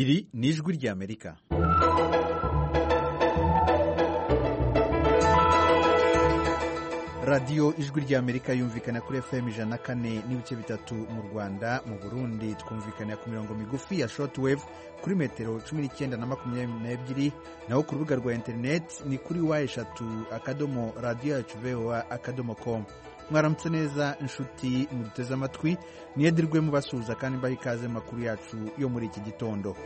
iri ni ijwi ry'amerika radiyo ijwi ry'amerika yumvikana kuri fm ijana na kane n'ibice bitatu mu rwanda mu burundi twumvikana ku mirongo migufi ya shortwave kuri metero cumi n'icyenda na makumyabiri n'ebyiri naho ku rubuga rwa interineti ni kuri wa eshatu akadomo radiyo yacu voa akadomo komu mwaramutse neza inshuti muduteze amatwi niyedirwe mubasuhuza kandi mbaha ikaze makuru yacu yo muri iki gitondo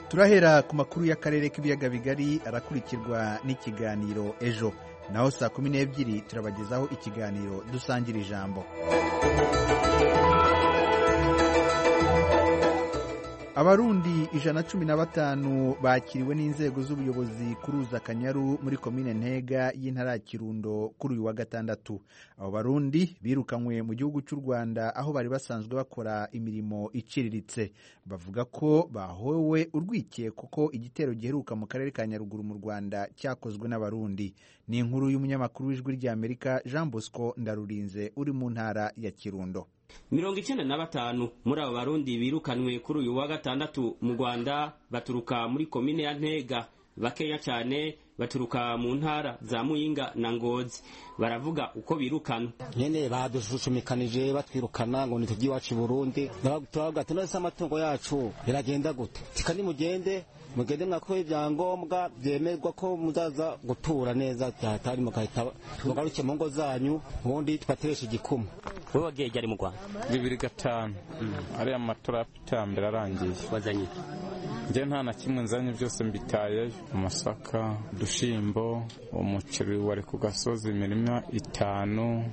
turahera ku makuru y'akarere k'ibiyaga bigari arakurikirwa n'ikiganiro ejo naho saa kumi n'ebyiri turabagezaho ikiganiro dusangira ijambo abarundi ijana na cumi na batanu bakiriwe n'inzego z'ubuyobozi kuri uza akanyaru muri komine ntega y'intara ya kirundo kuri uyu wa gatandatu abo barundi birukanywe mu gihugu cy'u rwanda aho bari basanzwe bakora imirimo iciriritse bavuga ko bahowe urwikekwe kuko igitero giheruka mu karere ka nyaruguru mu rwanda cyakozwe n'abarundi ni inkuru y'umunyamakuru w'ijwi ry'amerika jean bosco ndarurinze uri mu ntara ya kirundo mirongo icyenda na batanu muri abo barundi birukanwe kuri uyu wa gatandatu mu rwanda baturuka muri komine ya ntega bakeya cyane baturuka mu ntara za muyinga na ngozi baravuga uko birukana nyene badushusumikanije batwirukana ngo nitujye iwacu i burundi turavuga ati nose amatungo yacu biragenda gute tikani mugende mugende mwakuwe ibyangombwa byemerwa ko muzaza gutura neza hatari mugahita mugaruke mu ngo zanyu ubundi tubateresha igikuma wowe wagiye ryari mu rwanda bibiri gatanu ariya matora y'iterambere arangiye wazanye njye nta na kimwe nzanye byose mbitayeyo amasaka udushimbo umuceri wari ku gasozi imirima itanu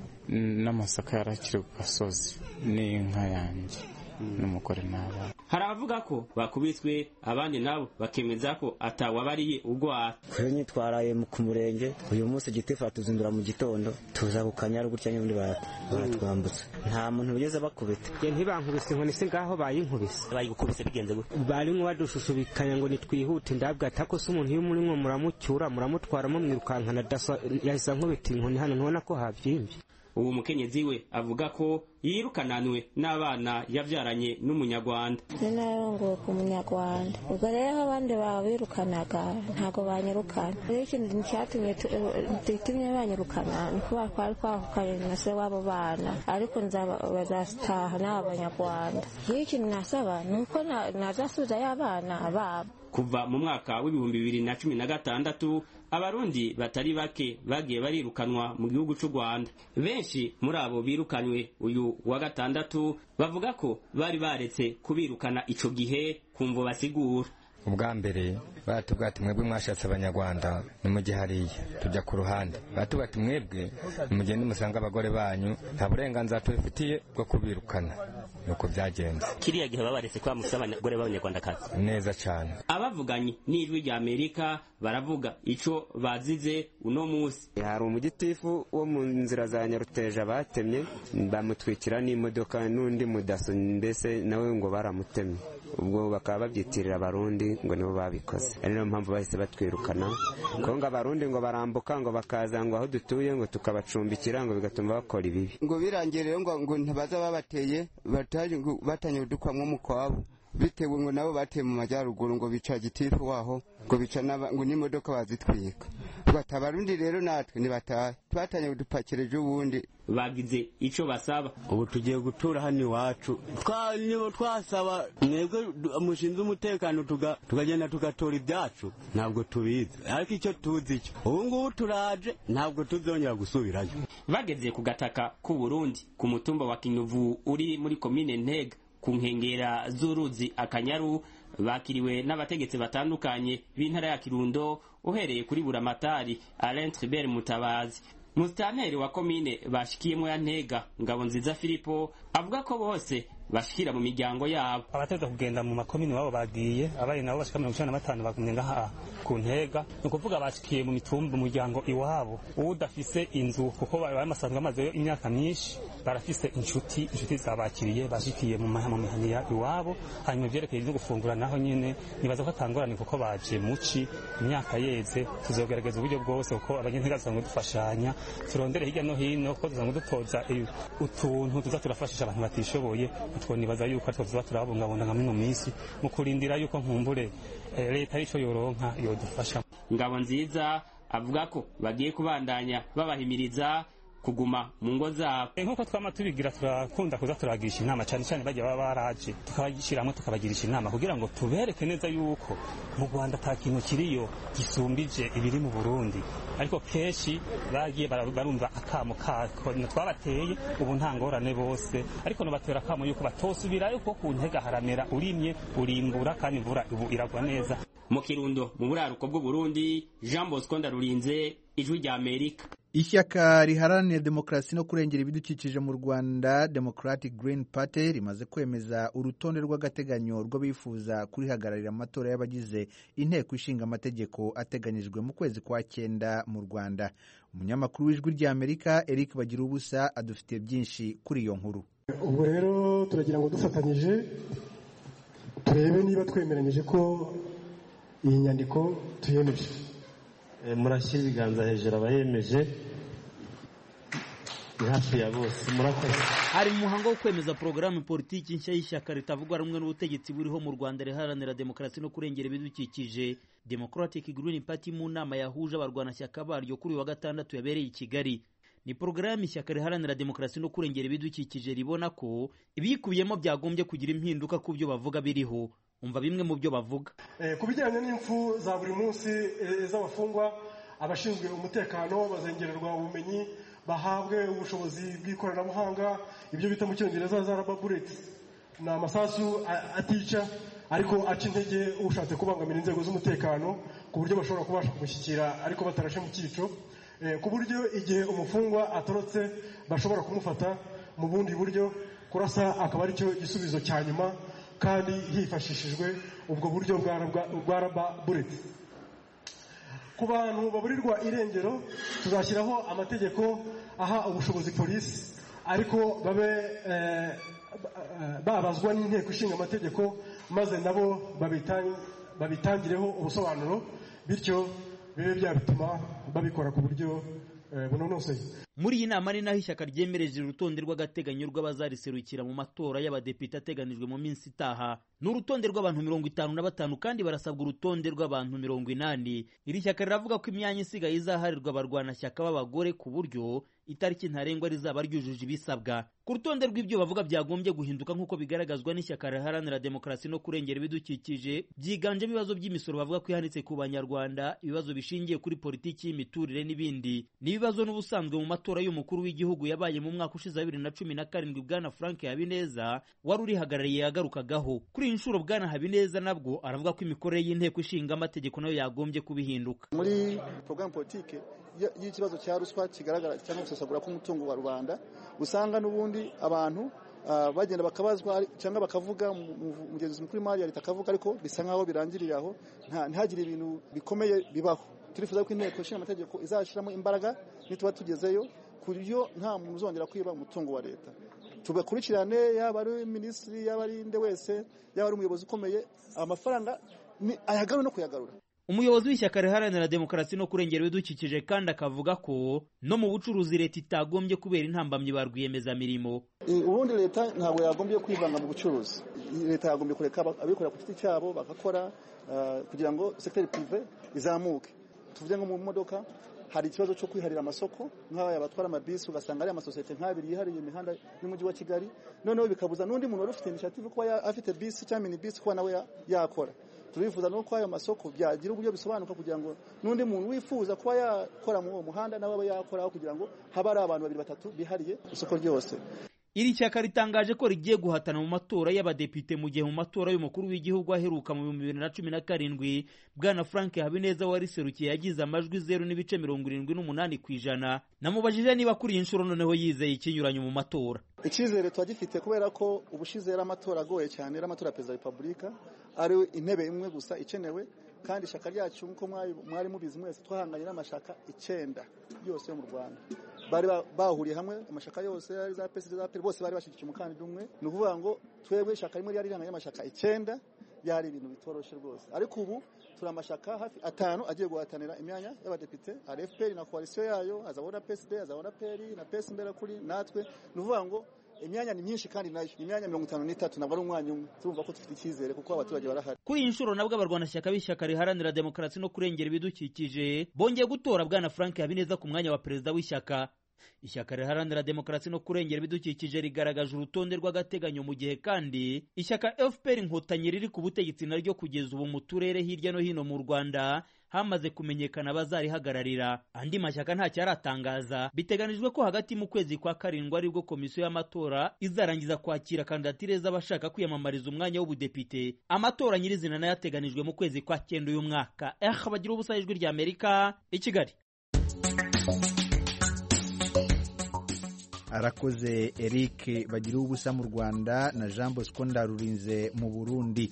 n'amasaka yarakiri ku gasozi n'inka yanjye n'umugore n'abana hari abavuga ko bakubiswe abandi nabo bakemeza ko atawabariye urwara twari nyitwaraye ku murenge uyu munsi igiti turazindura mu gitondo tuza ku kanyaru gutya n'ubundi baratwambutsa nta muntu wigeze bakubita ntibankubise ngo nise ngaho bayinkubise bari gukubise bigenze gutya barimo badushushushubikanya ngo nitwihute ndabwata ko se umuntu iyo murimo muramucyura muramutwaramo mwirukankana daso yahise ankubita inkoni hano ntubona ko habyimbye uwo mukenyezi we avuga ko yirukananwe n'abana yabyaranye n'umunyarwanda ni nayo ku munyarwanda ubwo rero aho abandi babirukanaga ntabwo banyirukana rero ikindi cyatumye tutumye banyirukana ni kuba twari twahukanye na se w'abo bana ariko bazataha n'aba banyarwanda iyo ikintu nasaba ni uko nazasubiza y'abana babo kuva mu mwaka w'ibihumbi bibiri na cumi na gatandatu abarundi batari bake bagiye barirukanwa mu gihugu cy'u rwanda benshi muri abo birukanwe uyu wa gatandatu bavuga ko bari baretse kubirukana icyo gihe kumva basigura ubwa mbere baratubwira ati mwebwe mwashatse abanyarwanda nimujye hariya tujya ku ruhande baratubwira ati mwebwe nimugende musange abagore banyu nta burenganzira tubifitiye bwo kubirukana nuko byagenze kiriya gihe babaretse kwa musa abagore b'abanyarwandakazi neza cyane abavuganye n'ijwi rya amerika baravuga icyo bazize uno munsi hari umugitifu wo mu nzira za nyaruteja batemye bamutwikira n'imodoka n'undi mudaso mbese nawe ngo baramutemye ubwo bakaba babyitirira abarundi ngo nibo babikoze ari niyo mpamvu bahise batwirukana kuko ngo abarundi ngo barambuka ngo bakaza ngo aho dutuye ngo tukabacumbikira ngo bigatuma bakora ibibi ngo birangire ngo ngo ntibaza babateye batanye udukwamwo mu kwabo bitewe ngo nabo bateye mu majyaruguru ngo bica gitifu waho ngo bica ngo n'imodoka bazitwika bati abarundi rero natwe ntibatahe twatangiye udupakireje ubundi bagize icyo basaba ubu tugiye gutura hano iwacu nibo twasaba mwebwe mushinzwe umutekano tukagenda tugatora ibyacu ntabwo tubizi ariko icyo tuzi cyo ubu ngubu turaje ntabwo tuzongera gusubirayo bageze ku gataka k'u Burundi ku mutumba wa kinyuvu uri muri komine ntega ku nkengera z'uruzi akanyaru bakiriwe n'abategetsi batandukanye b'intara ya kirundo uhereye kuri buramatari alain tribert mutabazi musitanteri wa komine bashikiyemo ya ntega ngabo nziza filipo avuga ko bose bashikira mu miryango yabo abategeka kugenda mu makomini wabo bagiye abari nabo bashika mirongo icyenda na batanu bagumye ngaha ku ntega ni ukuvuga bashikiye mu mitumba umuryango iwabo udafise inzu kuko bamasanzwe bamazeyo imyaka myinshi barafise inshuti inshuti zabakiriye bashikiye mu mihaniya iwabo hanyuma ibyerekeye no gufungura naho nyine nibaza ko atangorane kuko baje muci imyaka yeze tuzogerageza uburyo bwose kuko abanyentega dusanzwe dufashanya turondere hirya no hino kuko dusanzwe dutoza utuntu tuza turafashisha abantu batishoboye utwo nibaza yuko atwo tuba turabungabunga nka mino minsi mu kurindira yuko nkumbure eh, leta arico yoronka yodufasha ngabo nziza avuga ko bagiye kubandanya babahimiriza kuguma mu ngo zabo nk'uko twama tubigira turakunda kuza turabagirisha inama cyane cyane bajya baba baraje tukabashyiramo tukabagirisha inama kugira ngo tubereke neza yuko mu rwanda nta kintu kiriyo gisumbije ibiri mu burundi ariko kenshi bagiye bara- barumva akamo kako twabateye ubu nta ngorane bose ariko nobatera akamo yuko batosubirayo kuko ku ntega haramera urimye urimbura kandi imvura ubu iragwa neza mu kirundo mu buraruko bw'uburundi jean bosco ndarurinze ijwi rya amerika Ishyaka riharanira demokarasi no kurengera ibidukikije mu Rwanda Democratic Green Party rimaze kwemeza urutonde rw'agateganyo rw'abifuza kurihagararira amatora y'abagize inteko ishinga amategeko ateganyijwe mu kwezi kwa cyenda mu Rwanda. Umunyamakuru w'ijwi rya Amerika Eric Bagirubusa adufitiye byinshi kuri iyo nkuru. ubwo rero turagira ngo dufatanyije turebe niba twemeranyije ko iyi nyandiko tuyemeje murashyira ibiganza hejuru abayemeje ni hafi ya bose murakoze hari umuhango wo kwemeza porogaramu politiki nshya y'ishyaka ritavuga rumwe n'ubutegetsi buriho mu rwanda riharanira demokarasi no kurengera ibidukikije democratic green party mu nama yahuje abarwanashyaka baryo kuri uyu wa gatandatu yabereye i kigali ni porogaramu ishyaka riharanira demokarasi no kurengera ibidukikije ribona ko ibiyikubiyemo byagombye kugira impinduka ku byo bavuga biriho umva bimwe mu byo bavuga Eh, ku bijyanye n'impfu za buri munsi eh, z'abafungwa abashinzwe umutekano bazengererwa ubumenyi bahabwe ubushobozi bw'ikoranabuhanga ibyo bita mu cyongereza za raba bureti ni amasasu a- atica ariko aca intege ushatse kubangamira inzego z'umutekano ku buryo bashobora kubasha kumushyikira ariko batarashe mu cyico Eh, ku buryo igihe umufungwa atorotse bashobora kumufata mu bundi buryo kurasa akaba ari cyo gisubizo cya nyuma kandi hifashishijwe ubwo buryo bwa rabwa- bwa raba bureti ku bantu baburirwa irengero tuzashyiraho amategeko aha ubushobozi polisi ariko babe eh, ba- eh, babazwa n'inteko ishinga amategeko maze nabo babita- babitangireho ubusobanuro bityo bibe byatuma babikora ku buryo eh, bunonoseye muri iyi nama ni naho ishyaka ryemereje urutonde rw'agateganyo rw'abazariserukira mu matora y'abadepite ateganijwe mu minsi itaha ni urutonde rw'abantu mirongo itanu na batanu kandi barasabwa urutonde rw'abantu mirongo inani iri shyaka riravuga ko imyanya isigaye izaharirwa abarwanashyaka b'abagore ku buryo itariki ntarengwa rizaba ryujuje ibisabwa ku rutonde rw'ibyo bavuga byagombye guhinduka nk'uko bigaragazwa n'ishyaka riharanira demokarasi no kurengera ibidukikije byiganjemo ibibazo by'imisoro bavuga ko ihanitse ku banyarwanda ibibazo bishingiye kuri politiki y'imiturire n'ibindi ni ibibazo n'ubusanzwe mu matora y'umukuru w'igihugu yabaye mu mwaka ushize wa bibiri na cumi na karindwi bwana frank habineza wari urihagarariye yagarukagaho kuri iyi nshuro bwana habineza nabwo aravuga ko imikorere y'inteko ishinga amategeko nayo yagombye kubihinduka muri porogaramu politiki y- y'ikibazo cya ruswa kigaragara cyangwa gusesagura k'umutungo wa rubanda usanga n'ubundi abantu ah, bagenda bakabazwa ari- cyangwa bakavuga mu- mu- umugenzuzi mukuru w'imari ya leta akavuga ariko bisa nk'aho birangiriye aho nta- ntihagire ibintu bikomeye bibaho turifuza ko inteko ishinga amategeko izashyiramo imbaraga nituba tugezeyo ku buryo nta muntu uzongera kwiba umutungo wa leta tubakurikirane yaba ari minisitiri yaba ari nde wese yaba ari umuyobozi ukomeye amafaranga ni ayagarure no kuyagarura umuyobozi w'ishyaka riharanira demokarasi no kurengera ibidukikije kandi akavuga ko no mu bucuruzi leta itagombye kubera intambamyi ba rwiyemezamirimo Eh, ubundi leta ntabwo yagombye kwivanga mu bucuruzi leta yagombye kureka aba- abikorera ku giti cyabo bagakora eh, kugira ngo sekiteri pirive izamuke tuvuge nko mu modoka hari ikibazo cyo kwiharira amasoko nk'abaya batwara amabisi ugasanga ari amasosiyete nk'abiri yihariye imihanda y'umujyi wa kigali noneho bikabuza n'undi muntu wari ufite initiative kuba ya- afite bisi cyangwa mini bisi kuba nawe ya- yakora turifuza no ko ayo masoko byagira uburyo bisobanuka kugira ngo n'undi muntu wifuza kuba yakora muri uwo muhanda nawe abe yakora aho kugira ngo habe ari abantu babiri batatu bihariye isoko ryose iri shyaka ritangaje ko rigiye guhatana mu matora y'abadepite mu gihe mu matora y'umukuru w'igihugu aheruka mu bihumbi bibiri na cumi na karindwi bwana frank habineza wariserukiye yagize amajwi zeru n'ibice mirongo irindwi n'umunani ku ijana namubajije niba kuri iyi nshuro noneho yizeye ikinyuranyo mu matora icyizere tuba gifite kubera ko ubushize yari amatora agoye cyane yari amatora ya perezida wa repubulika ari intebe imwe gusa ikenewe kandi ishyaka ryacu nk'uko mwari- mwari mubizi mwese twahanganye n'amashaka icyenda yose yo mu rwanda bari ba- bahuriye hamwe amashaka yose ari za pesi za peri bose bari bashyigikiye umukandida umwe ni ukuvuga ngo twebwe ishyaka rimwe ryari rihanganye n'amashaka icyenda byari ibintu bitoroshye rwose ariko ubu turi amashyaka hafi atanu agiye guhatanira imyanya y'abadepite hari fpr na koalisiyo yayo hazabona psd hazabona peri na pesi mbera kuri natwe ni ukuvuga ngo imyanya ni myinshi kandi nayo imyanya mirongo itanu n'itatu ntabwo ari umwanya umwe turumva ko dufite icyizere kuko abaturage barahari kuri iyi nshuro nabwo abarwanashyaka b'ishyaka riharanira demokarasi no kurengera ibidukikije bongeye gutora bwana frank habineza ku mwanya wa perezida w'ishyaka ishyaka riharanira demokarasi no kurengera ibidukikije rigaragaje urutonde rw'agateganyo mu gihe kandi ishyaka fpr inkotanyi riri ku butegetsi naryo kugeza ubu mu turere hirya no hino mu rwanda hamaze kumenyekana abazarihagararira andi mashyaka ntacyo aratangaza biteganijwe ko hagati mu kwezi kwa karindwi aribwo komisiyo y'amatora izarangiza kwakira kandidatire z'abashaka kwiyamamariza umwanya w'ubudepite amatora nyirizina nayo ateganijwe mu kwezi kwa cyenda uyu mwaka eh bagira ubusa ijwi rya amerika i kigali arakoze eric bagiriwe ubusa mu rwanda na jean bosco ndarurinze mu burundi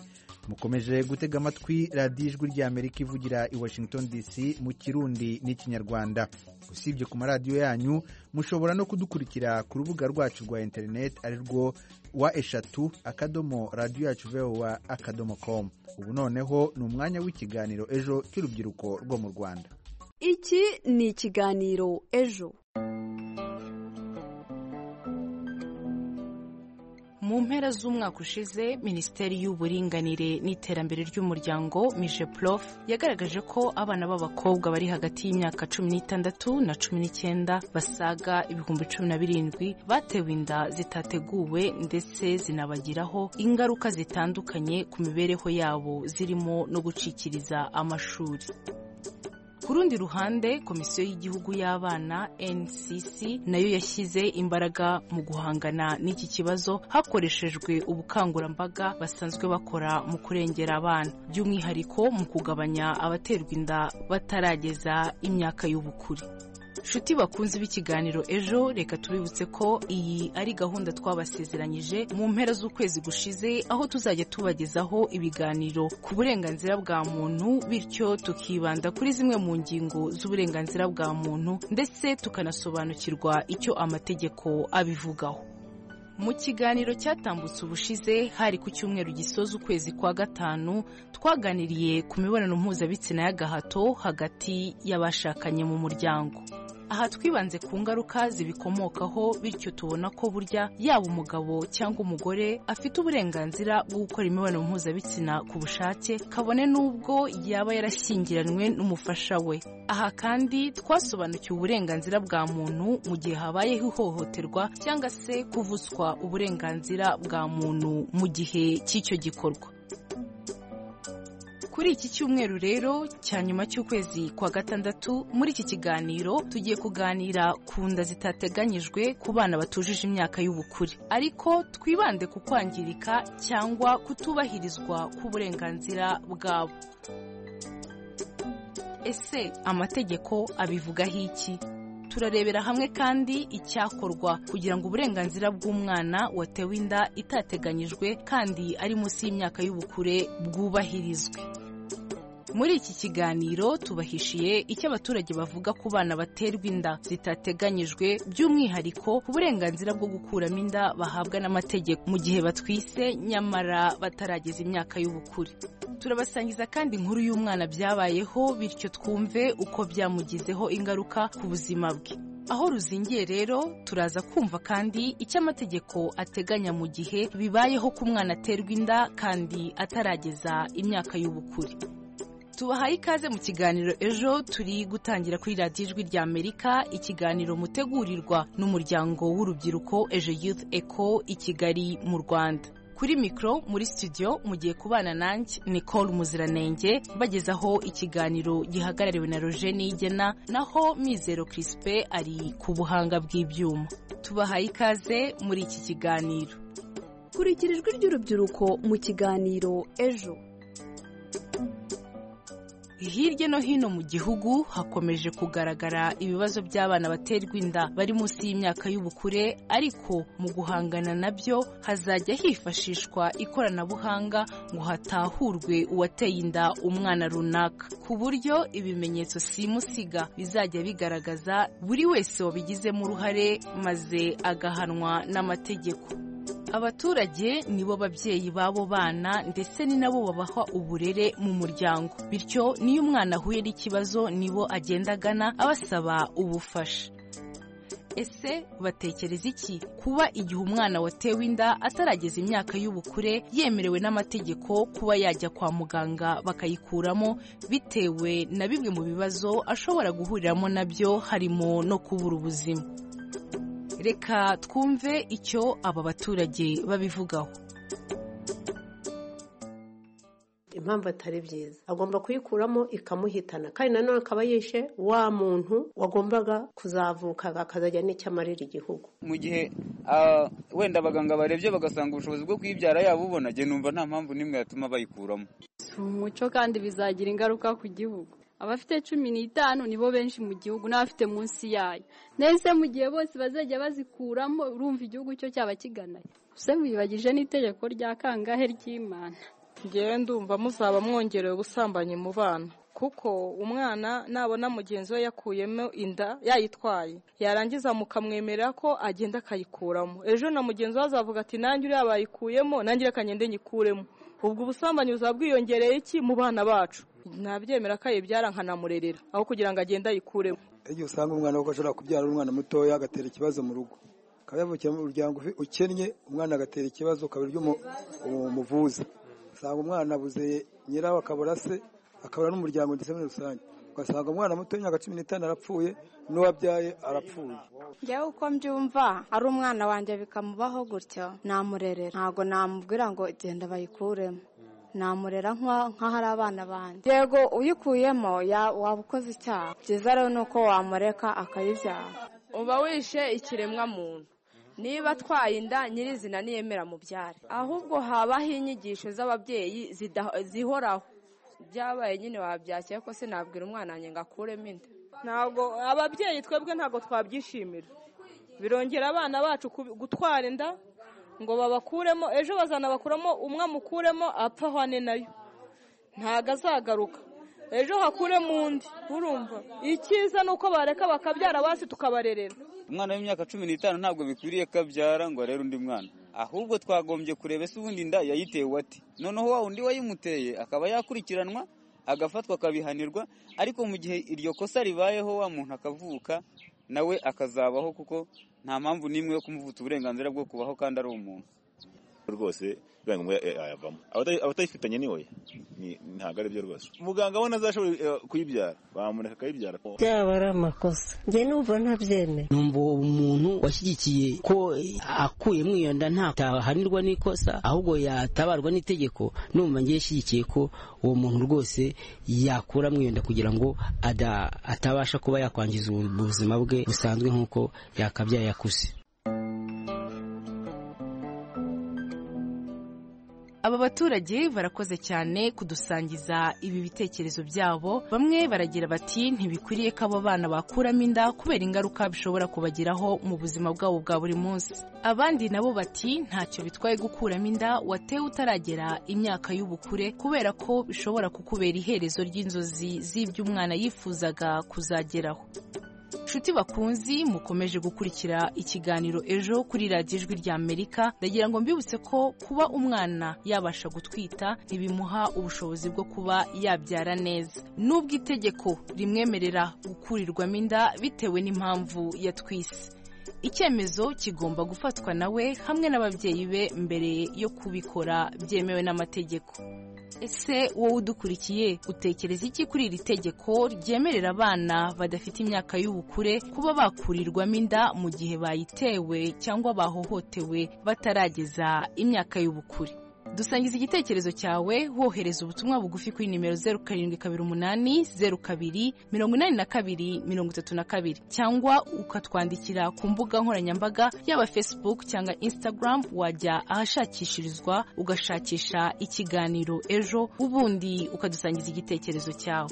mukomeje gutega amatwi radiyo ijwi ry'amerika ivugira i washington dc mu kirundi n'ikinyarwanda usibye ku maradiyo yanyu mushobora no kudukurikira ku rubuga rwacu rwa interineti ari rwo wa eshatu akadomo radiyo yacu vowa akadomo komu ubu noneho ni umwanya w'ikiganiro ejo cy'urubyiruko rwo mu rwanda iki ni ikiganiro ejo mu mpera z'umwaka ushize minisiteri y'uburinganire n'iterambere ry'umuryango mije prof yagaragaje ko abana b'abakobwa bari hagati y'imyaka cumi n'itandatu na cumi n'icyenda basaga ibihumbi cumi na birindwi batewe inda zitateguwe ndetse zinabagiraho ingaruka zitandukanye ku mibereho yabo zirimo no gucikiriza amashuri ku rundi ruhande komisiyo y'igihugu y'abana ncc nayo yashyize imbaraga mu guhangana n'iki kibazo hakoreshejwe ubukangurambaga basanzwe bakora mu kurengera abana by'umwihariko mu kugabanya abaterwa inda batarageza imyaka y'ubukure nshuti bakunze b'ikiganiro ejo reka tubibutse ko iyi ari gahunda twabasezeranyije mu mpera z'ukwezi gushize aho tuzajya tubagezaho ibiganiro ku burenganzira bwa muntu bityo tukibanda kuri zimwe mu ngingo z'uburenganzira bwa muntu ndetse tukanasobanukirwa icyo amategeko abivugaho mu kiganiro cyatambutse ubushize hari ku cyumweru gisoza ukwezi kwa gatanu twaganiriye ku mibonano mpuzabitsina y'agahato hagati y'abashakanye mu muryango aha twibanze ku ngaruka zibikomokaho bityo tubona ko burya yaba umugabo cyangwa umugore afite uburenganzira bwo gukora imibonano mpuzabitsina ku bushake kabone n'ubwo yaba yarashyingiranywe n'umufasha we aha kandi twasobanukiwe uburenganzira bwa muntu mu gihe habayeho ihohoterwa cyangwa se kuvutswa uburenganzira bwa muntu mu gihe cy'icyo gikorwa kuri iki cyumweru rero cya nyuma cy'ukwezi kwa gatandatu muri iki kiganiro tugiye kuganira ku nda zitateganyijwe ku bana batujuje imyaka y'ubukure ariko twibande ku kwangirika cyangwa kutubahirizwa k'uburenganzira bwabo ese amategeko abivugaho iki turarebera hamwe kandi icyakorwa kugira ngo uburenganzira bw'umwana watewe inda itateganyijwe kandi ari munsi y'imyaka y'ubukure bwubahirizwe muri iki kiganiro tubahishiye icyo abaturage bavuga ku bana baterwa inda zitateganyijwe by'umwihariko ku burenganzira bwo gukuramo inda bahabwa n'amategeko mu gihe batwise nyamara batarageza imyaka y'ubukure turabasangiza kandi inkuru y'umwana byabayeho bityo twumve uko byamugizeho ingaruka ku buzima bwe aho ruzingiye rero turaza kumva kandi icyo amategeko ateganya mu gihe bibayeho ko umwana aterwa inda kandi atarageza imyaka y'ubukure tubahaye ikaze mu kiganiro ejo turi gutangira kuri radiyo ijwi rya amerika ikiganiro mutegurirwa n'umuryango w'urubyiruko ejo youth eco i kigali mu rwanda kuri mikoro muri studio mu gihe kubana nanjye nicole muziranenge bagezaho ikiganiro gihagarariwe na roje nigena naho mizero kirisipe ari ku buhanga bw'ibyuma tubahaye ikaze muri iki kiganiro kurikira ijwi ry'urubyiruko mu kiganiro ejo hirya no hino mu gihugu hakomeje kugaragara ibibazo by'abana baterwa inda bari munsi y'imyaka y'ubukure ariko mu guhangana nabyo hazajya hifashishwa ikoranabuhanga ngo hatahurwe uwateye inda umwana runaka ku buryo ibimenyetso simusiga bizajya bigaragaza buri wese wabigizemo uruhare maze agahanwa n'amategeko abaturage nibo babyeyi b'abo bana ndetse ni nabo babaha uburere mu muryango bityo niyo umwana ahuye n'ikibazo nibo agenda agana abasaba ubufasha ese batekereza iki kuba igihe umwana watewe inda atarageza imyaka y'ubukure yemerewe n'amategeko kuba yajya kwa muganga bakayikuramo bitewe na bimwe mu bibazo ashobora guhuriramo nabyo harimo no kubura ubuzima reka twumve icyo aba baturage babivugaho impamvu atari byiza agomba kuyikuramo ikamuhitana kandi nanone akaba yishe wa muntu wagombaga kuzavuka akazajya n'icyo amarira igihugu mu gihe wenda abaganga barebye bagasanga ubushobozi bwo kuyibyara yabubona njye numva nta mpamvu n'imwe yatuma bayikuramo si umuco kandi bizagira ingaruka ku gihugu abafite cumi n'itanu nibo benshi mu gihugu n'abafite munsi yayo ndetse mu gihe bose bazajya bazikuramo urumva igihugu cyo cyaba kiganaye gusa wibagije n'itegeko rya kangahe ry'imana ngewe ndumva muzaba mwongerewe ubusambanyi mu bana kuko umwana nabona mugenzi we yakuyemo inda yayitwaye yarangiza mukamwemera ko agenda akayikuramo ejo na mugenzi we azavuga ati nanjye uriya bayikuyemo nanjye reka ngende nyikuremo ubwo ubusambanyi buzaba bwiyongereye iki mu bana bacu ntabyemera ko ayibyara nkanamurerera aho kugira ngo agende ayikuremo igihe usanga umwana kuko ashobora kubyara umwana mutoya agatera ikibazo mu rugo akaba yavukira mu muryango ukennye umwana agatera ikibazo ukaba umuvuza usanga umwana abuze nyirawe akabura se akabura n'umuryango ndetse muri rusange ugasanga umwana muto w'imyaka cumi n'itanu arapfuye n'uwabyaye arapfuye njyewe uko mbyumva ari umwana wanjye bikamubaho gutyo namurerera ntabwo namubwira ngo genda bayikuremo namurera nk'ahari abana banjye yego uyikuyemo waba ukoze icyaha byiza rero ni uko wamureka akayibyara uba wishe ikiremwa muntu niba atwaye inda nyirizina niyemera mu byare ahubwo habaho inyigisho z'ababyeyi zihoraho byabaye nyine wabyakira ko se nabwira umwana wanjye ngo akuremo inda ntabwo ababyeyi twebwe ntabwo twabyishimira birongera abana bacu gutwara inda ngo babakuremo ejo bazanabakuramo umwe amukuremo apfa ahwane nayo ntabwo azagaruka ejo hakuremo undi urumva icyiza ni uko bareka bakabyara basi tukabarerera umwana w'imyaka cumi n'itanu ntabwo bikwiriye ko abyara ngo arere undi mwana ahubwo twagombye kureba ese ubundi inda yayitewe ati noneho wa undi wayimuteye akaba yakurikiranwa agafatwa akabihanirwa ariko mu gihe iryo kosa ribayeho wa muntu akavuka nawe akazabaho kuko nta mpamvu n'imwe yo kumuvutsa uburenganzira bwo kubaho kandi ari umuntu rwose bibaye ngombwa yayavamo abatayifitanye ni we ntabwo ari byo rwose muganga we ntazashobora kuyibyara bamureka akayibyara byaba ari amakosa njye numva ntabyemera numva uwo muntu washyigikiye ko akuyemo iyo nda ntahanirwa n'ikosa ahubwo yatabarwa n'itegeko numva ngiye shyigikiye ko uwo muntu rwose yakuramo iyo nda kugira ngo atabasha kuba yakwangiza ubuzima bwe busanzwe nk'uko yakabyaye akuze aba baturage barakoze cyane kudusangiza ibi bitekerezo byabo bamwe baragira bati ntibikwiriye ko abo bana bakuramo inda kubera ingaruka bishobora kubagiraho mu buzima bwabo bwa buri munsi abandi nabo bati ntacyo bitwaye gukuramo inda watewe utaragera imyaka y'ubukure kubera ko bishobora kukubera iherezo ry'inzozi z'ibyo umwana yifuzaga kuzageraho nshuti bakunzi mukomeje gukurikira ikiganiro ejo kuri radiyo ijwi rya amerika ndagira ngo mbibutse ko kuba umwana yabasha gutwita ntibimuha ubushobozi bwo kuba yabyara neza n'ubwo itegeko rimwemerera gukurirwamo inda bitewe n'impamvu yatwise icyemezo kigomba gufatwa nawe hamwe n'ababyeyi be mbere yo kubikora byemewe n'amategeko ese wowe udukurikiye utekereza iki kuri iri tegeko ryemerera abana badafite imyaka y'ubukure kuba bakurirwamo inda mu gihe bayitewe cyangwa bahohotewe batarageza imyaka y'ubukure dusangiza igitekerezo cyawe wohereza ubutumwa bugufi kuri nimero zeru karindwi kabiri umunani zeru kabiri mirongo inani na kabiri mirongo itatu na kabiri cyangwa ukatwandikira ku mbuga nkoranyambaga yaba facebook cyangwa instagram wajya ahashakishirizwa ugashakisha ikiganiro ejo ubundi ukadusangiza igitekerezo cyawe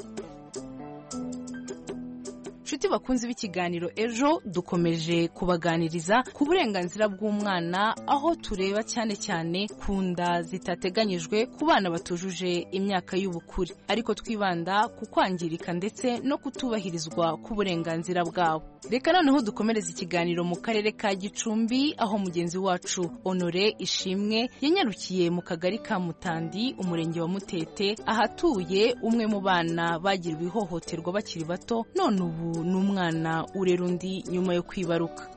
nshuti bakunzi b'ikiganiro ejo dukomeje kubaganiriza ku burenganzira bw'umwana aho tureba cyane cyane ku nda zitateganyijwe ku bana batujuje imyaka y'ubukure ariko twibanda ku kwangirika ndetse no kutubahirizwa k'uburenganzira bwabo reka noneho dukomereza ikiganiro mu karere ka gicumbi aho mugenzi wacu honore ishimwe yanyarukiye mu kagari ka mutandi umurenge wa mutete ahatuye umwe mu bana bagiriwe ihohoterwa bakiri bato none ubu n'umwana urera undi nyuma yo kwibaruka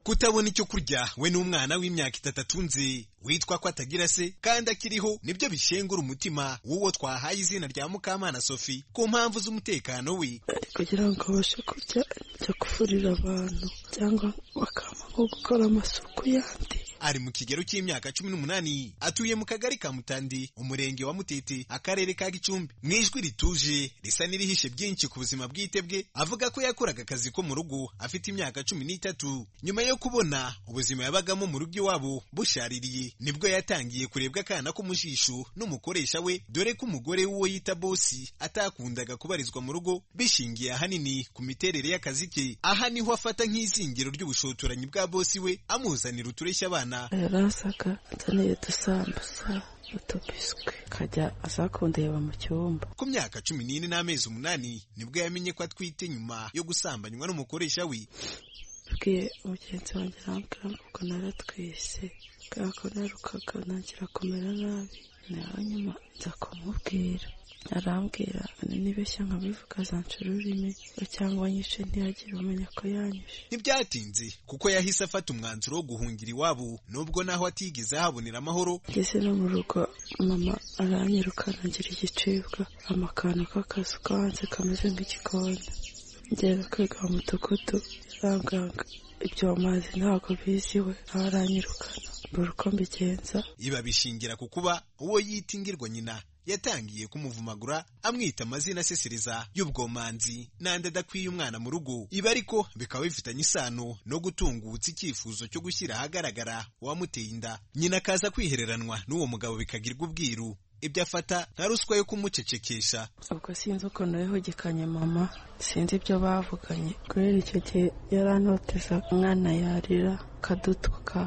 kutabona icyo kurya we n'umwana w'imyaka itatu atunze witwa ko atagira se kandi akiriho nibyo bishengura umutima w'uwo twahaye izina rya mukamana sophie ku mpamvu z'umutekano we kugira ngo babashe kurya ibyo kufurira abantu cyangwa bakaba nko gukora amasuku yandi ari mu kigero cy'imyaka cumi n'umunani atuye mu kagari ka mutandi umurenge wa mutete akarere ka gicumbi mu ijwi rituje risa n'irihishe byinshi ku buzima bwite bwe avuga ko yakoraga akazi ko mu rugo afite imyaka cumi n'itatu nyuma yo kubona ubuzima yabagamo mu rugo iwabo bushaririye nibwo yatangiye kurebwa akana ko mu jisho n'umukoresha we dore ko umugore w'uwo yita bosi atakundaga kubarizwa mu rugo bishingiye ahanini ku miterere y'akazi ke aha niho afata nk'izingiro ry'ubushotoranyi bwa bosi we amuzanira utureshya abana yari asaga akeneye udusambusa utubiswi akajya aza kundeba mu cyumba ku myaka cumi n'ine n'amezi umunani nibwo yamenye ko atwite nyuma yo gusambanywa n'umukoresha we yabwiye umugenzi wanjye arambwira ngo naratwise kubera ko narukaga ntangira kumera nabi nawe nyuma nza kumubwira arambwira nibeshya nkabivuga zanca ururimi cyangwa nyishe ntiyagire umenya ko yanyishe ntibyatinze kuko yahise afata umwanzuro wo guhungira iwabo nubwo naho atigeze ahabonera amahoro ngeze no mu rugo mama aranyirukana ngira igicibwa amakano k'akazu ko hanze kameze nk'igikoni ngeze kwiga mu mudugudu yarambwiraga ibyo mazi ntabwo biziwe nawe aranyirukana mbura uko mbigenza iba bishingira ku kuba uwo yita ingirwa nyina yatangiye kumuvumagura amwita amazina asesereza y'ubwomanzi n'andi adakwiye umwana mu rugo ibi ariko bikaba bifitanye isano no gutungutsa icyifuzo cyo gushyira ahagaragara uwamuteye inda nyina akaza kwihereranwa n'uwo mugabo bikagirwa ubwiru ibyo afata nka ruswa yo kumucecekesha ubwo sinzi ukuntu yahugikanye mama sinzi ibyo bavuganye kubera icyo gihe yaranoteza umwana yarira akadutwuka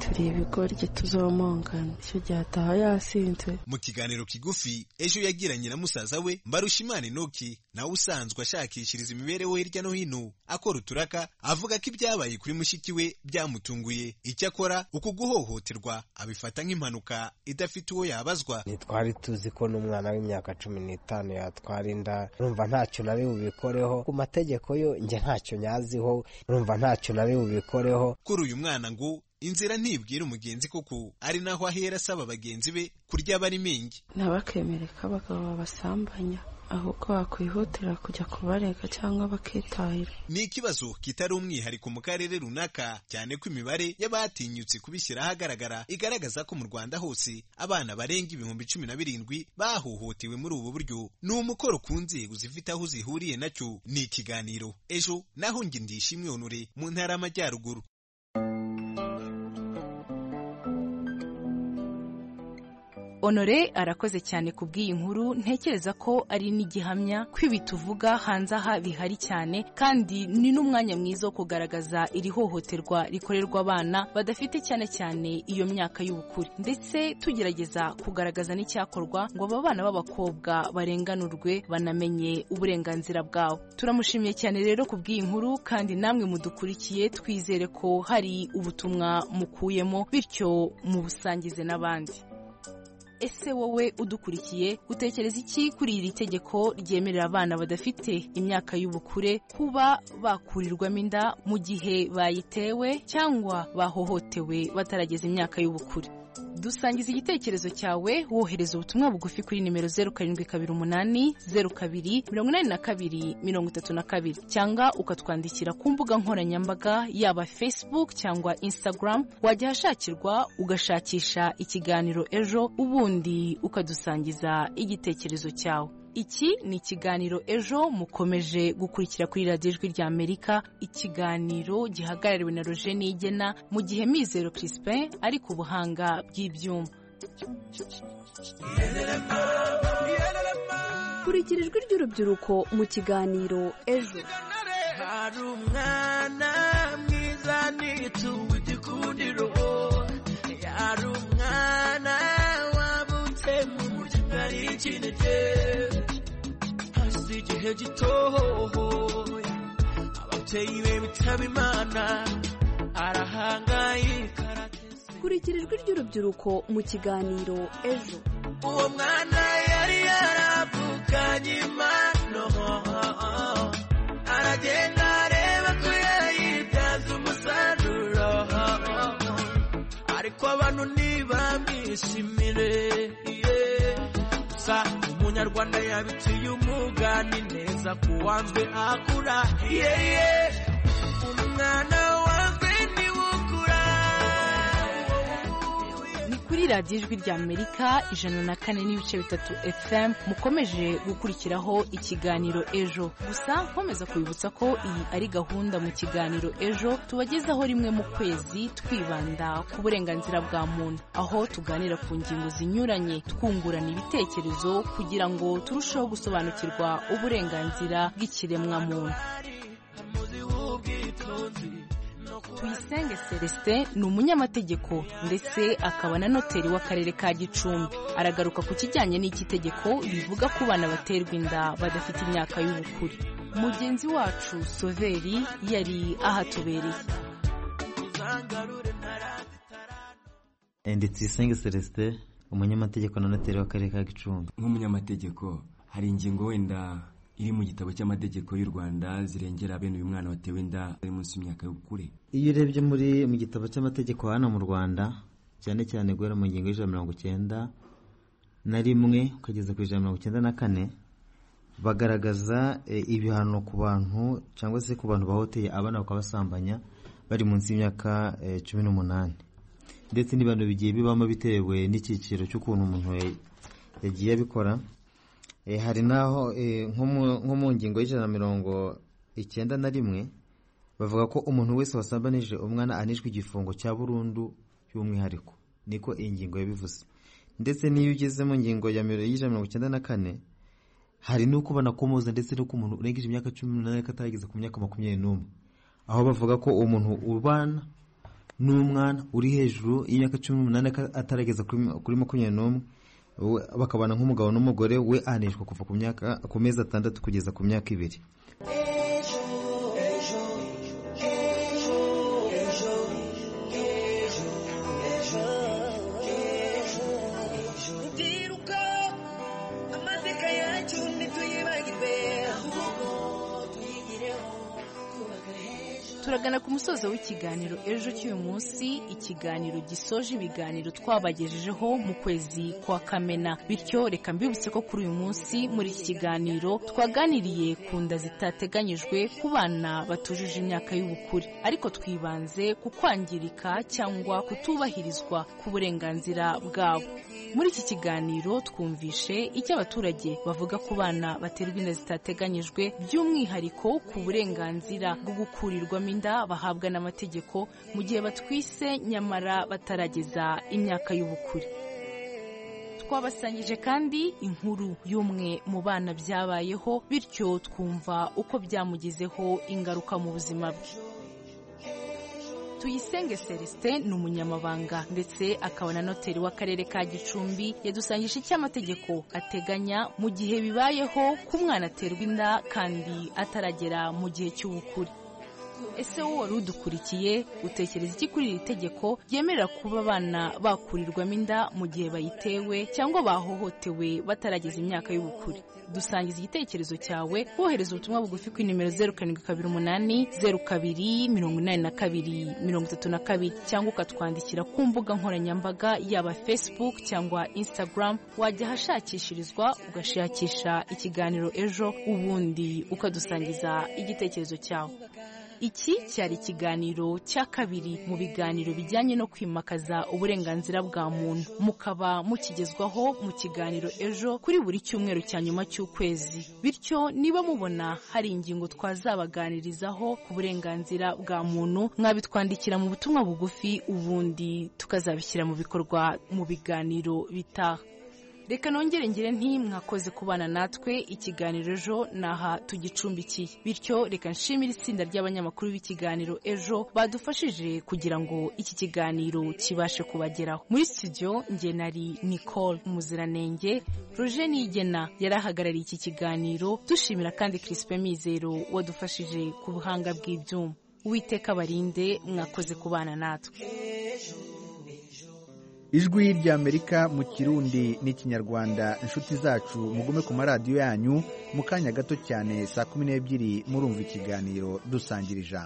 turi ibigoryi tuzomongana icyo gihe ataha yasinze mu kiganiro kigufi ejo yagiranye na musaza we mbarushimana inoki nawe usanzwe ashakishiriza imibereho hirya no hino akora uturaka avuga ko ibyabaye kuri mushiki we byamutunguye icyo akora uku guhohoterwa abifata nk'impanuka idafite uwo yabazwa ntitwari tuzi ko n'umwana w'imyaka cumi n'itanu yatwara inda urumva ntacyo nari bubikoreho ku mategeko yo njye ntacyo nyaziho urumva ntacyo nari bubikoreho kuri uyu mwana ngo inzira ntibwira umugenzi koko ari naho ahera asaba bagenzi be kurya bari mengi ntabakemere ko abagabo babasambanya ahubwo bakwihutira kujya kubarega cyangwa bakitahira ni ikibazo kitari umwihariko mu karere runaka cyane ko imibare y'abatinyutse kubishyira ahagaragara igaragaza ko mu rwanda hose abana barenga ibihumbi cumi na birindwi bahohotewe muri ubu buryo ni umukoro ku nzego zifite aho zihuriye nacyo ni ikiganiro ejo naho nge ndishimwe honore mu ntara y'amajyaruguru honore arakoze cyane ku bw'iyi nkuru ntekereza ko ari n'igihamya ko ibi tuvuga hanze aha bihari cyane kandi ni n'umwanya mwiza wo kugaragaza iri hohoterwa rikorerwa abana badafite cyane cyane iyo myaka y'ubukure ndetse tugerageza kugaragaza n'icyakorwa ngo aba bana b'abakobwa barenganurwe banamenye uburenganzira bwabo turamushimiye cyane rero ku bw'iyi nkuru kandi namwe mudukurikiye twizere ko hari ubutumwa mukuyemo bityo mubusangize n'abandi ese wowe udukurikiye utekereza iki kuri iri tegeko ryemerera abana badafite imyaka y'ubukure kuba bakurirwamo inda mu gihe bayitewe cyangwa bahohotewe batarageza imyaka y'ubukure dusangiza igitekerezo cyawe wohereza ubutumwa bugufi kuri nimero zeru karindwi kabiri umunani zeru kabiri mirongo inani na kabiri mirongo itatu na kabiri cyangwa ukatwandikira ku mbuga nkoranyambaga yaba facebook cyangwa instagram wajya ahashakirwa ugashakisha ikiganiro ejo ubundi ukadusangiza igitekerezo cyawe iki ni ikiganiro ejo mukomeje gukurikira kuri radiyo ijwi rya amerika ikiganiro gihagarariwe na roje nigena mu gihe mizero crispin ari ku buhanga bw'ibyuma kurikira ijwi ry'urubyiruko mu kiganiro ejo hari umwana mwiza n'igitugu gikundiro hari umwana wabutse mu muryango ari ikintu cye igihe gitohoye ababyeyi be bitaba imana arahangaye kurikira ijwi ry'urubyiruko mu kiganiro ejo uwo mwana yari yaravuganye impano agenda areba ko yayibyaza umusaruro ariko abantu ntibamwishimire yeah. gusa umunyarwanda yabiciye umugani neza ku wanzwe akura yeye umwana wanzwe niwe ukura ni kuri radiyo ijwi rya amerika ijana na kane n'ibice bitatu fm mukomeje gukurikiraho ikiganiro ejo gusa nkomeza kubibutsa ko iyi ari gahunda mu kiganiro ejo tubagezaho rimwe mu kwezi twibanda ku burenganzira bwa muntu aho tuganira ku ngingo zinyuranye twungurana ibitekerezo kugira ngo turusheho gusobanukirwa uburenganzira bw'ikiremwamuntu tuyisenge celestin ni umunyamategeko ndetse akaba na noteri w'akarere ka gicumbi aragaruka ku kijyanye n'iki tegeko rivuga ko bana baterwa inda badafite imyaka y'ubukure mugenzi wacu soveri yari ahatubereye ndi tuyisenge celestin umunyamategeko na noteri w'akarere ka gicumbi nk'umunyamategeko hari ingingo wenda iri mu gitabo cy'amategeko y'u rwanda zirengera bene uyu mwana watewe inda ari munsi y'imyaka y'ubukure iyo urebye muri mu gitabo cy'amategeko hano mu rwanda cyane cyane guhera mu ngingo y'ijana na mirongo icyenda na rimwe ukageza ku ijana na mirongo icyenda na kane bagaragaza eh, ibihano ku bantu cyangwa se ku bantu bahoteye abana bakabasambanya bari munsi y'imyaka eh, cumi n'umunani ndetse n'ibihano bigiye bibamo bitewe n'icyiciro cy'ukuntu umuntu ya- yagiye abikora Eh, hari n'aho eh, nko mu- nko mu ngingo y'ijana na mirongo icyenda na rimwe bavuga ko umuntu wese wasambanije umwana anishwe igifungo cya burundu by'umwihariko niko iyi ngingo yabivuze ndetse n'iyo ugeze mu ngingo ya miro- y'ijana na mirongo icyenda na kane hari n'uko banakomoza ndetse n'uko umuntu urengeje imyaka cumi n'umunani ariko atarageza ku myaka makumyabiri n'umwe aho bavuga ko umuntu ubana n'umwana uri hejuru y'imyaka cumi n'umunani ariko atarageza kuri kuri makumyabiri n'umwe we- bakabana nk'umugabo n'umugore we ahanishwa kuva ku myaka ku mezi atandatu kugeza ku myaka ibiri ndiruka amateka yacu ntituyibagirwe ahubwo tuyigireho twubaka heza turagana ku musozo w'ikiganiro ejo cy'uyu munsi ikiganiro gisoje ibiganiro twabagejejeho mu kwezi kwa kamena bityo reka mbibutse ko kuri uyu munsi muri iki kiganiro twaganiriye ku nda zitateganyijwe ku bana batujuje imyaka y'ubukure ariko twibanze ku kwangirika cyangwa kutubahirizwa ku burenganzira bwabo muri iki kiganiro twumvishe icyo abaturage bavuga ku bana baterwa inda zitateganyijwe by'umwihariko ku burenganzira bwo gukurirwamo inda bahabwa n'amategeko mu gihe batwise nyamara batarageza imyaka y'ubukure twabasangije kandi inkuru y'umwe mu bana byabayeho bityo twumva uko byamugizeho ingaruka mu buzima bwe tuyisenge celestin ni umunyamabanga ndetse akaba na noteri w'akarere ka gicumbi yadusangije icyo amategeko ateganya mu gihe bibayeho ko umwana aterwa inda kandi ataragera mu gihe cy'ubukure ese wowe wari udukurikiye utekereza iki kuri iri tegeko ryemerera kuba abana bakurirwamo inda mu gihe bayitewe cyangwa bahohotewe batarageza imyaka y'ubukure dusangiza igitekerezo cyawe wohereza ubutumwa bugufi ku nimero zeru karindwi kabiri umunani zeru kabiri mirongo inani na kabiri mirongo itatu na kabiri cyangwa ukatwandikira ku mbuga nkoranyambaga yaba facebook cyangwa instagram wajya ahashakishirizwa ugashakisha ikiganiro ejo ubundi ukadusangiza igitekerezo cyawe iki cyari ikiganiro cya kabiri mu biganiro bijyanye no kwimakaza uburenganzira bwa muntu mukaba mukigezwaho mu kiganiro ejo kuri buri cyumweru cya nyuma cy'ukwezi bityo niba mubona hari ingingo twazabaganirizaho ku burenganzira bwa muntu mwabitwandikira mu butumwa bugufi ubundi tukazabishyira mu bikorwa mu biganiro bitaha reka nongere ngire nti mwakoze kubana natwe ikiganiro ejo naha tugicumbikiye bityo reka nshimire itsinda ry'abanyamakuru b'ikiganiro ejo badufashije kugira ngo iki kiganiro kibashe kubageraho muri studio nge nari nicole umuziranenge roje nigena yari ahagarariye iki kiganiro dushimira kandi crispin mizero wadufashije ku buhanga bw'ibyuma uwiteka barinde mwakoze kubana natwe ejo ijwi ry'amerika mu kirundi n'ikinyarwanda inshuti zacu mugume ku maradiyo yanyu mu kanya gato cyane saa kumi n'ebyiri murumva ikiganiro dusangira ijambo